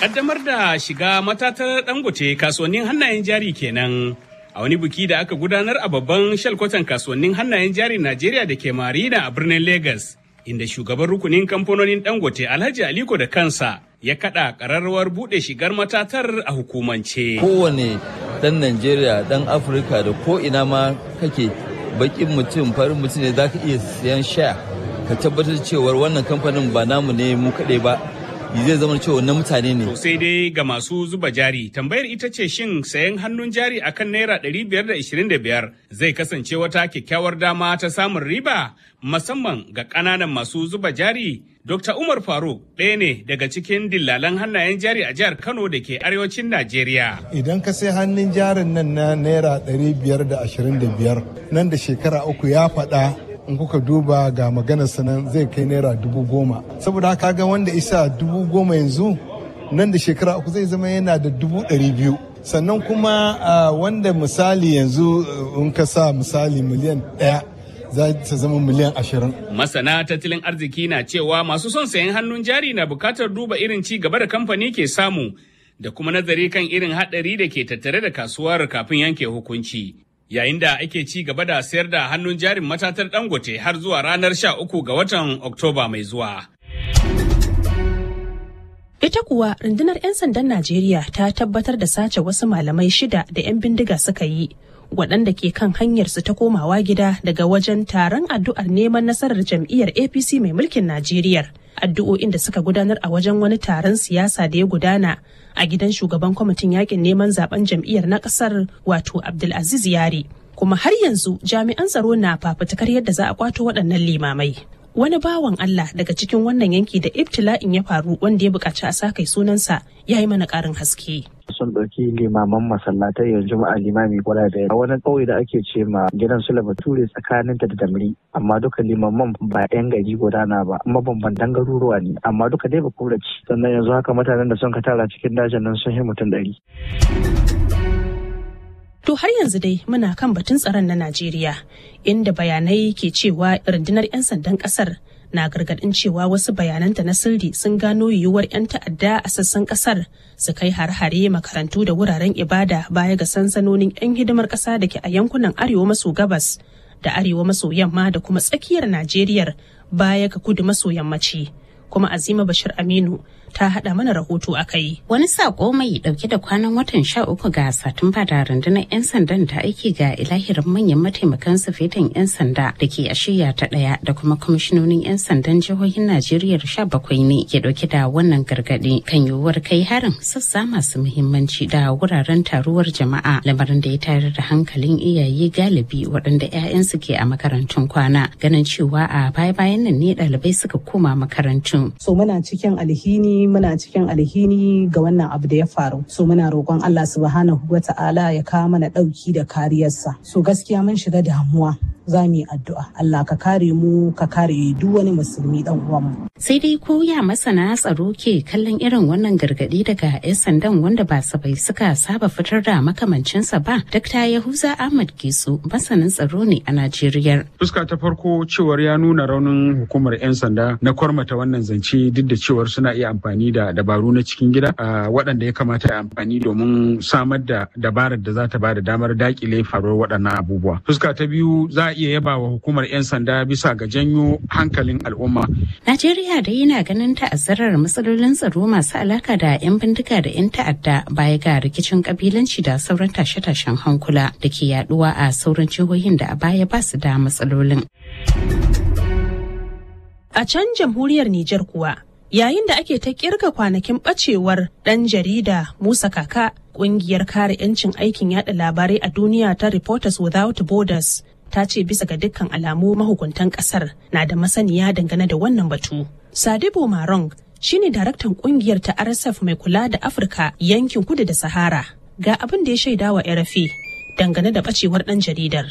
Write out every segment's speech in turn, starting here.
Kaddamar da shiga matatar dangote kasuwannin hannayen jari kenan. A wani biki da aka gudanar a babban shalkwatan kasuwannin hannayen jari Najeriya da ke Marina a birnin Legas, inda shugaban rukunin kamfanonin dangote Alhaji Aliko da kansa ya kada kararrawar bude shigar matatar a hukumance. Kowane dan Najeriya, dan Afirka da ko ina ma kake bakin mutum farin mutum ne za ka iya siyan sha ka tabbatar cewar wannan kamfanin ba namu ne mu kaɗai ba zai zama cewa na mutane ne. To sai dai ga masu zuba jari tambayar ita ce shin sayan hannun jari akan naira 525 zai kasance wata kyakkyawar dama ta samun riba musamman ga ƙananan masu zuba jari. Dr. Umar Faruk ɗaya ne daga cikin dillalan hannayen jari a jihar Kano da ke arewacin Najeriya. Idan ka sai hannun jarin nan na naira 525 nan da shekara uku ya faɗa in kuka duba ga maganar sanan zai kai naira dubu goma saboda haka ga wanda isa dubu goma yanzu nan da shekara uku zai zama yana da dubu ɗari biyu sannan kuma wanda misali yanzu in ka sa misali miliyan ɗaya za ta zama miliyan ashirin. Masana tattalin arziki na cewa masu son sayan hannun jari na bukatar duba irin ci gaba da kamfani ke samu da kuma nazari kan irin haɗari da ke tattare da kasuwar kafin yanke hukunci. yayin da ake ci gaba da sayar da hannun jarin matatar dangote har zuwa ranar sha uku ga watan oktoba mai zuwa. Ita kuwa rundunar 'yan sandan Najeriya ta tabbatar da sace wasu malamai shida da 'yan bindiga suka yi waɗanda ke kan hanyarsu ta komawa gida daga wajen taron addu'ar neman nasarar jam'iyyar APC mai mulkin Najeriya. Addu'o'in da suka gudanar a wajen wani taron siyasa da ya gudana a gidan shugaban kwamitin yakin neman zaben jam'iyyar na kasar wato Abdulaziz Yari. Kuma har yanzu jami'an tsaro na fafutukar yadda za a kwato waɗannan limamai. Wani bawan Allah daga cikin wannan yanki da ibtila'in ya faru wanda ya buƙaci a sakai sunansa ya yi mana ƙarin haske. sun ɗauki limaman masallatai yanzu a limami guda da wani ƙauye da ake ce ma gidan su bature tsakanin ta da damri amma duka limaman ba yan gari guda na ba mabambantan garuruwa ne amma duka dai ba kuraci sannan yanzu haka mutanen da sun ka tara cikin dajin nan sun yi mutum ɗari. To har yanzu dai muna kan batun tsaron na Najeriya inda bayanai ke cewa rundunar 'yan sandan kasar na gargadin cewa wasu bayananta na sirri sun gano yiwuwar 'yan ta'adda a sassan kasar su kai har-hare makarantu da wuraren ibada baya ga sansanonin 'yan hidimar kasa da ke a yankunan arewa maso gabas da arewa maso yamma da kuma tsakiyar Najeriya baya ga kudu maso yammaci. Kuma Azima Bashir Aminu ta haɗa mana rahoto a kai. Wani sako mai ɗauke da kwanan watan sha uku ga Satumba da rundunar 'yan sandan ta aiki ga ilahirin manyan mataimakan sufetan 'yan sanda da ke a shirya ta ɗaya da kuma kwamishinonin 'yan sandan jihohin Najeriya sha bakwai ne ke ɗauke da wannan gargaɗi kan yiwuwar kai harin sassa masu muhimmanci da wuraren taruwar jama'a lamarin da ya tayar da hankalin iyaye galibi waɗanda 'ya'yansu ke a makarantun kwana ganin cewa a baya-bayan nan ne ɗalibai suka koma makarantun. So muna cikin alhini muna cikin alhini ga wannan abu da ya faru so muna roƙon Allah subhanahu wa ta'ala ya kawo mana ɗauki da kariyarsa so gaskiya mun shiga damuwa za mu yi addu'a Allah ka kare mu ka kare duk wani musulmi dan uwanmu. Sai dai ko ya masana tsaro ke kallon irin wannan gargadi daga 'yan sandan wanda ba sabai suka saba fitar da makamancinsa ba. Dr. Yahuza Ahmad Gisu masanin tsaro ne a Najeriya. Fuska ta farko cewar ya nuna raunin hukumar 'yan sanda na kwarmata wannan zance duk da cewar suna iya amfani da dabaru na cikin gida waɗanda ya kamata a amfani domin samar da dabarar da za ta ba da damar dakile faruwar waɗannan abubuwa. Fuska ta biyu za a iya yaba wa hukumar 'yan sanda bisa ga janyo hankalin al'umma. Najeriya dai yana ganin ta'azzarar matsalolin tsaro masu alaka da 'yan bindiga da 'yan ta'adda baya ga rikicin kabilanci da sauran tashe-tashen hankula da ke yaduwa a sauran jihohin da a baya ba su da matsalolin. A can jamhuriyar Nijar kuwa yayin da ake ta kirga kwanakin bacewar ɗan jarida Musa Kaka ƙungiyar kare 'yancin aikin yada labarai a duniya ta Reporters Without Borders ta ce bisa ga dukkan alamu mahukuntan kasar na da masaniya dangane da wannan batu. Sadibo Marong shine daraktan kungiyar ta RSF mai kula da Afirka yankin kudu da Sahara. Ga abin da ya shaida wa RFI dangane da bacewar dan jaridar.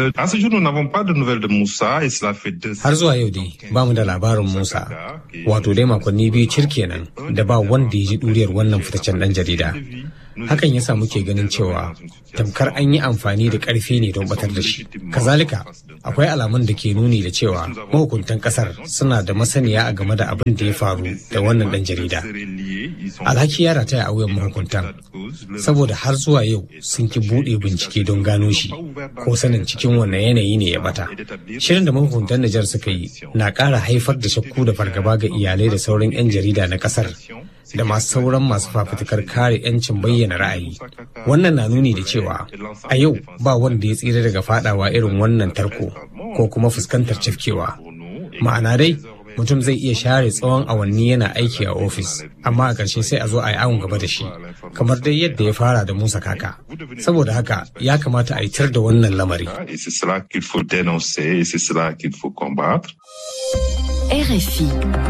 Har zuwa yau dai ba mu da labarin Musa, wato dai makonni biyu cir kenan da ba wanda ya ji ɗuriyar wannan fitaccen dan jarida. hakan yasa muke ganin cewa tamkar an yi amfani da ƙarfi ne don batar da shi kazalika akwai alamun da ke nuni da cewa mahukuntan ƙasar suna da masaniya a game da abin da ya faru da wannan ɗan jarida alhaki ya rataya a wuyan mahukuntan saboda har zuwa yau sun ki buɗe bincike don gano shi ko sanin cikin wannan yanayi ne ya bata shirin da mahukuntan Nijar suka yi na ƙara haifar da shakku da fargaba ga iyalai da sauran 'yan jarida na ƙasar da masu sauran masu fafutukar kare 'yancin bayyana ra'ayi wannan na nuni da cewa a yau ba wanda ya tsira daga fadawa irin wannan tarko ko kuma fuskantar cafkewa ma'ana dai mutum zai iya share tsawon awanni yana aiki a ofis amma a ƙarshe sai a zo a yi awon gaba da shi kamar dai yadda ya fara da musa kaka saboda haka ya kamata a yi tar da wannan lamari RFI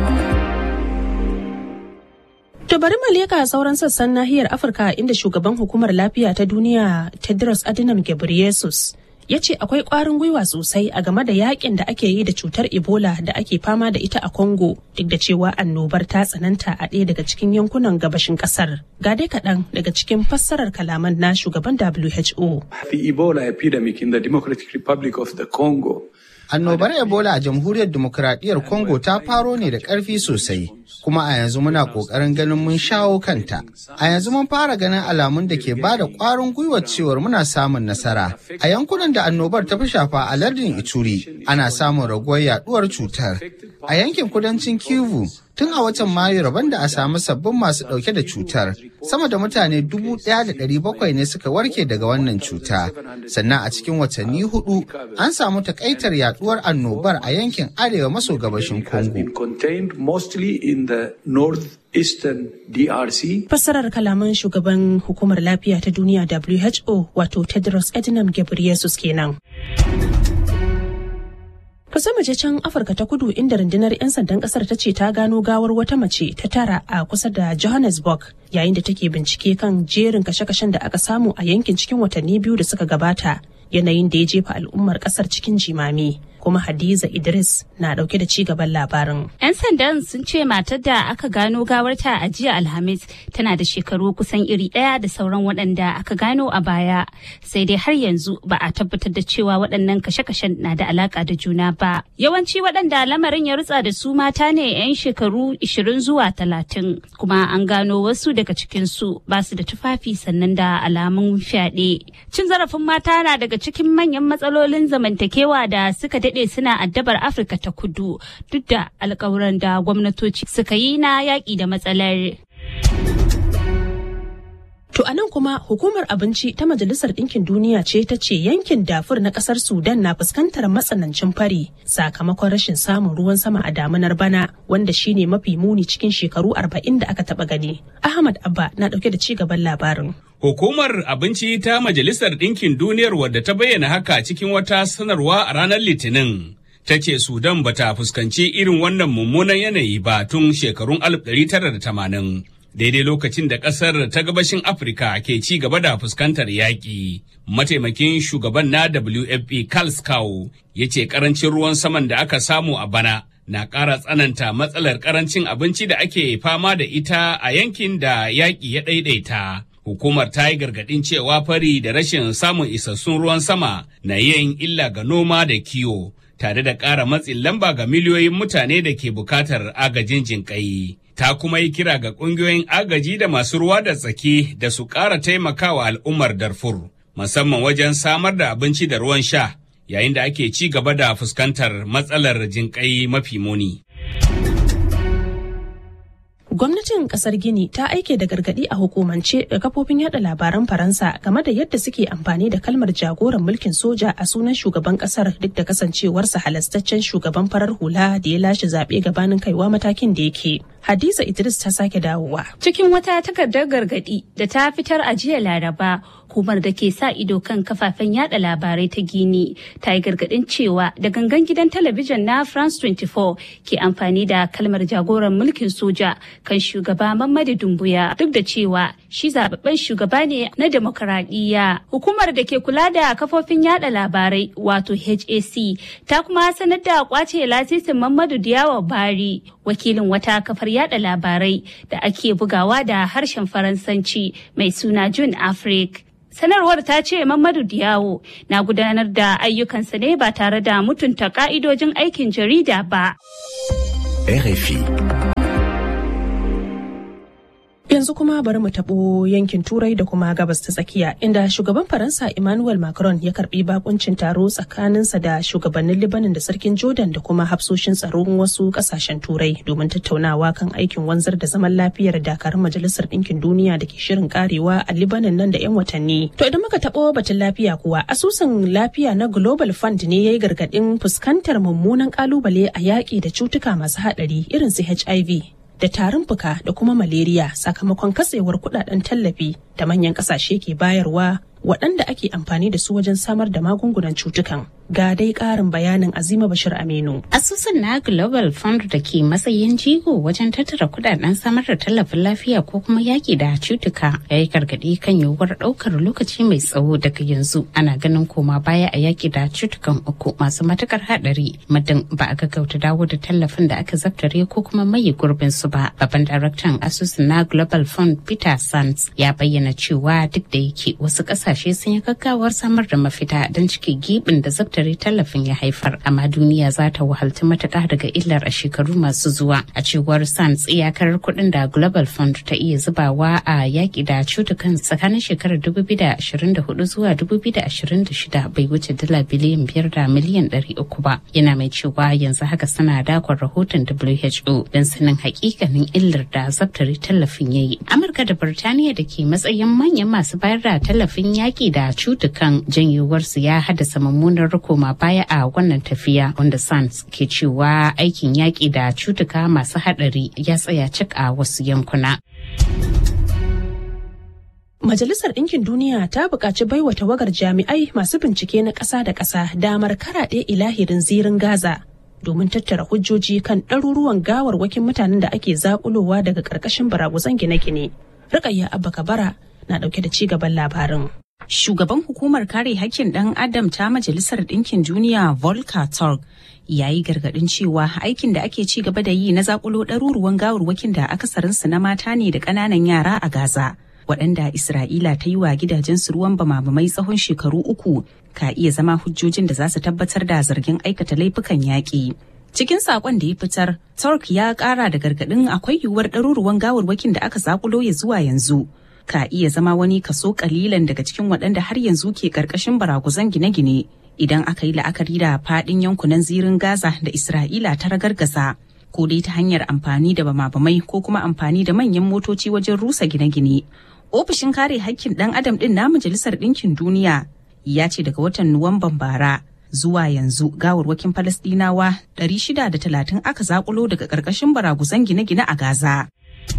To bari mu leka sauran sassan nahiyar Afirka inda shugaban hukumar lafiya ta duniya Tedros Adhanom Ghebreyesus ya ce akwai ƙwarin gwiwa sosai a game da yakin da ake yi da cutar Ebola da ake fama da ita a Congo duk da cewa annobar ta tsananta a ɗaya daga cikin yankunan gabashin ƙasar. Ga dai kaɗan daga cikin fassarar kalaman na shugaban WHO. The Ebola epidemic in the Democratic Republic of the Congo Annobar Ebola a jamhuriyar demokuraɗiyyar Congo ta faro ne da ƙarfi sosai, kuma a yanzu muna ƙoƙarin ganin mun shawo kanta. A yanzu mun fara ganin alamun da ke ba da ƙwarin gwiwar cewar muna samun nasara. A yankunan da annobar ta fi shafa a lardin Ituri, ana samun raguwar yaɗuwar cutar. A yankin kudancin Kivu, tun a watan Mayu rabon da a samu sabbin masu ɗauke da cutar, sama da mutane dubu ɗaya da ɗari bakwai ne suka warke daga wannan cuta. Sannan a cikin watanni hudu an samu takaitar yaduwar annobar a yankin arewa maso gabashin Congo. Fassarar kalaman shugaban hukumar lafiya ta duniya WHO wato Tedros Adhanom Ghebreyesus kenan. Kusa mace can Afirka ta kudu inda rundunar 'yan sandan kasar ta ce ta gano gawar wata mace ta tara a kusa da Johannesburg yayin da take bincike kan jerin kashe-kashen da aka samu a yankin cikin watanni biyu da suka gabata yanayin da ya jefa al'ummar kasar cikin jimami. kuma Hadiza Idris na dauke da cigaban labarin. 'Yan sandan sun ce matar da aka gano gawarta a jiya Alhamis tana da shekaru kusan iri ɗaya da sauran waɗanda aka gano a baya. Sai dai har yanzu ba a tabbatar da cewa waɗannan kashe-kashen na da alaƙa da juna ba. Yawanci waɗanda lamarin ya rutsa da su mata ne 'yan shekaru 20 zuwa 30 kuma an gano wasu daga cikinsu ba su da tufafi sannan da alamun fyaɗe. Cin zarafin mata na daga cikin manyan matsalolin zamantakewa da suka daɗe daɗe suna addabar Afirka ta kudu duk da alkawuran da gwamnatoci suka yi na yaƙi da matsalar. To a nan kuma hukumar abinci ta Majalisar Ɗinkin Duniya ce ta ce yankin dafur na ƙasar Sudan na fuskantar matsanancin fari sakamakon rashin samun ruwan sama a damunar bana wanda shine mafi muni cikin shekaru arba'in da aka taɓa gani. Ahmad Abba na ɗauke da ci gaban labarin. Hukumar abinci ta Majalisar Ɗinkin Duniyar wadda ta bayyana haka cikin wata sanarwa a ranar Litinin. Ta ce Sudan bata fuskanci irin wannan mummunan yanayi ba tun shekarun 1980. daidai lokacin da ƙasar ta gabashin Afirka ke ci gaba da fuskantar yaƙi. Mataimakin shugaban na WFP Carl Scow ya ce ƙarancin ruwan saman da aka samu a bana na ƙara tsananta matsalar ƙarancin abinci da ake fama da ita a yankin da yaƙi ya ɗaiɗaita. Hukumar ta yi gargaɗin cewa fari da rashin samun isassun ruwan sama na yin illa ga noma da kiwo, tare da ƙara matsin lamba ga miliyoyin mutane da ke bukatar agajin jinƙai. ta kuma yi kira ga ƙungiyoyin agaji da masu ruwa da tsaki da su ƙara taimakawa al'ummar Darfur, musamman wajen samar da abinci da ruwan sha, yayin da ake ci gaba da fuskantar matsalar jinƙai mafi muni. Gwamnatin kasar Gini ta aike da gargadi a hukumance ga kafofin yada labaran Faransa game da yadda suke amfani da kalmar jagoran mulkin soja a sunan shugaban kasar duk da kasancewarsa halastaccen shugaban farar hula da ya lashe zaɓe gabanin kaiwa matakin da yake. Hadiza Idris ta sake dawowa. Cikin wata takardar gargadi da ta fitar a jiya Laraba, hukumar da ke sa ido kan kafafen yada labarai ta gini ta yi gargadin cewa da gangan gidan talabijin na france 24 ke amfani da kalmar jagoran mulkin soja kan shugaba mamadu dumbuya duk da cewa shi zababben shugaba ne na demokaradiyya hukumar da ke kula da kafofin yada labarai wato hac ta kuma sanar da kwace lasisin mamadu diyawa bari wakilin wata kafar yada labarai da ake bugawa da harshen faransanci mai suna june afrique sanarwar ta ce mamadu diyawo na gudanar da ayyukansa ne ba tare da mutunta ka'idojin aikin jarida ba RFI. Yanzu kuma bari mu taɓo yankin Turai da kuma gabas ta tsakiya inda shugaban Faransa Emmanuel Macron ya karbi bakuncin taro tsakaninsa da shugabannin Libanin da sarkin Jordan da kuma hafsoshin tsaron wasu kasashen Turai domin tattaunawa kan aikin wanzar da zaman lafiyar dakarun Majalisar Ɗinkin Duniya da ke shirin karewa a Libanin nan da 'yan watanni. To idan muka taɓo batun lafiya kuwa asusun lafiya na Global Fund ne ya yi gargaɗin fuskantar mummunan kalubale a yaƙi da cutuka masu haɗari irin su HIV da tarin fuka da kuma malaria sakamakon katsewar kudaden tallafi da manyan kasashe ke bayarwa waɗanda ake amfani da su wajen samar da magungunan cutukan ga dai ƙarin bayanin azima bashir aminu asusun na global fund da ke matsayin jigo wajen tattara kudaden samar da tallafin lafiya ko kuma yaki da cutuka ya yi gargaɗi kan yiwuwar ɗaukar lokaci mai tsawo daga yanzu ana ganin koma baya a yaki da cutukan uku masu matukar haɗari muddin ba a gaggauta dawo da tallafin da aka zaftare ko kuma maye gurbin su ba babban daraktan asusun na global fund peter sands ya bayyana cewa duk da yake wasu ƙasashe sun yi gaggawar samar da mafita don cike gibin da zaftare tallafin ya haifar amma duniya za ta wahalci matuƙa daga illar a shekaru masu zuwa a cewar sans iyakar kuɗin da global fund ta iya zubawa a yaƙi da cutukan tsakanin shekarar 2024 zuwa 2026 bai wuce dala biliyan biyar da miliyan 300 ba yana mai cewa yanzu haka suna dakon rahoton who don sanin hakikanin illar da zaftare tallafin ya yi amurka da birtaniya da ke matsayin manyan masu bayar da tallafin yaƙi da cutukan janyewarsu ya haddasa mummunar koma baya a wannan tafiya wanda sans ke cewa aikin yaƙi da cutuka masu haɗari ya tsaya cik a wasu yankuna. Majalisar Ɗinkin Duniya ta buƙaci baiwa tawagar jami'ai masu bincike na ƙasa da ƙasa damar karaɗe ilahirin zirin Gaza domin tattara hujjoji kan ɗaruruwan gawarwakin mutanen da ake zaƙulowa daga ƙarƙashin baraguzan gine-gine. Rukayya Abba Kabara na ɗauke da ci gaban labarin. Shugaban hukumar kare hakkin ɗan Adam ta Majalisar Ɗinkin Duniya Volker Turk ya yi gargaɗin cewa aikin da ake ci gaba da yi na zakulo ɗaruruwan gawarwakin da akasarinsu na mata ne da ƙananan yara a Gaza. Waɗanda Isra'ila ta yi wa gidajensu ruwan bamabamai tsawon shekaru uku ka iya zama hujjojin da za su tabbatar da zargin aikata laifukan yaƙi. Cikin saƙon da ya fitar, Turk ya ƙara da gargaɗin akwai yiwuwar ɗaruruwan gawarwakin da aka zakulo ya zuwa yanzu. ka iya zama wani kaso kalilan daga cikin waɗanda har yanzu ke ƙarƙashin baraguzan gine-gine idan aka yi la'akari da faɗin yankunan zirin Gaza da Isra'ila ta ragargaza ko dai ta hanyar amfani da bama-bamai ko kuma amfani da manyan motoci wajen rusa gine-gine. Ofishin kare hakkin ɗan adam ɗin na Majalisar Ɗinkin Duniya ya ce daga watan Nuwamban bara zuwa yanzu gawarwakin Falasɗinawa 630 aka zakulo daga ƙarƙashin baraguzan gine-gine a Gaza.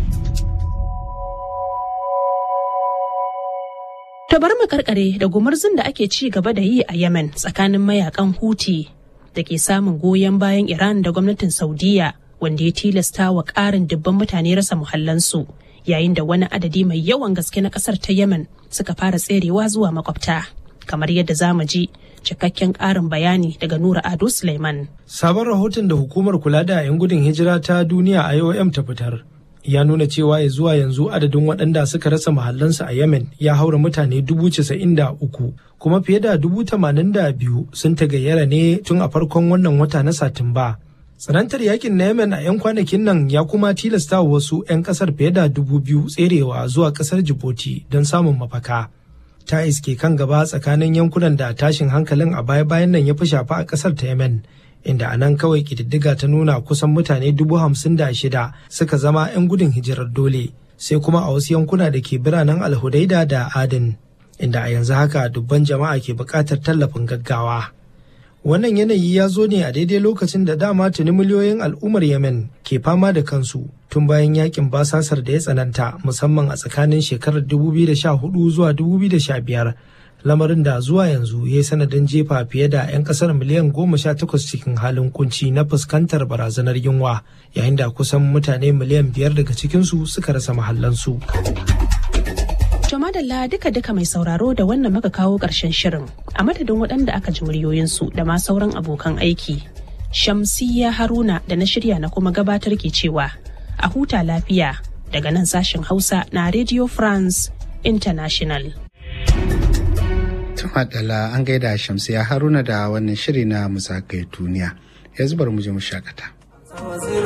Ta bar mu karkare da gumurzun da ake ci gaba da yi a Yemen tsakanin mayakan Houthi da ke samun goyon bayan Iran da gwamnatin Saudiya wanda ya tilasta wa ƙarin dubban mutane rasa muhallansu yayin da wani adadi mai yawan gaske na ƙasar ta Yemen suka fara tserewa zuwa makwabta. Kamar yadda za mu ji cikakken ƙarin bayani daga Nura Ado Suleiman. Sabon rahoton da hukumar kula da 'yan gudun hijira ta duniya IOM ta fitar. ya nuna cewa ya zuwa yanzu adadin waɗanda suka rasa mahallansu a yemen ya haura mutane dubu casa'in da uku kuma fiye da dubu tamanin da biyu sun tagayyara ne tun a farkon wannan wata na satumba tsanantar yakin na yemen a 'yan kwanakin nan ya kuma tilasta wasu 'yan kasar fiye da dubu biyu tserewa zuwa kasar djibouti don samun mafaka ta iske kan gaba tsakanin yankunan da tashin hankalin a baya-bayan nan ya fi shafa a kasar ta yemen inda a nan kawai ƙididdiga ta nuna kusan mutane dubu hamsin da shida suka zama 'yan gudun hijirar dole sai kuma a wasu yankuna da ke biranen alhudaida da adin inda a yanzu haka dubban jama'a ke buƙatar tallafin gaggawa Wannan yanayi ya zo ne a daidai lokacin da dama tuni miliyoyin al'ummar Yemen ke fama da kansu tun bayan yakin basasar da ya tsananta musamman a tsakanin shekarar 2014 zuwa 2015 lamarin da zuwa yanzu ya yi sanadin jefa fiye da 'yan kasar miliyan goma sha takwas cikin halin kunci na fuskantar barazanar yunwa yayin da kusan mutane miliyan biyar daga cikinsu suka rasa mahallansu. To madalla duka-duka mai sauraro da wannan muka kawo ƙarshen shirin a madadin waɗanda aka ji muryoyinsu da ma sauran abokan aiki. Shamsiyya Haruna da na shirya na kuma gabatar ke cewa a huta lafiya daga nan sashen Hausa na Radio France International. Tumadala an gaida Shamsiyya Haruna da wannan shiri na musakai duniya. Yanzu bari mu je mu shakata.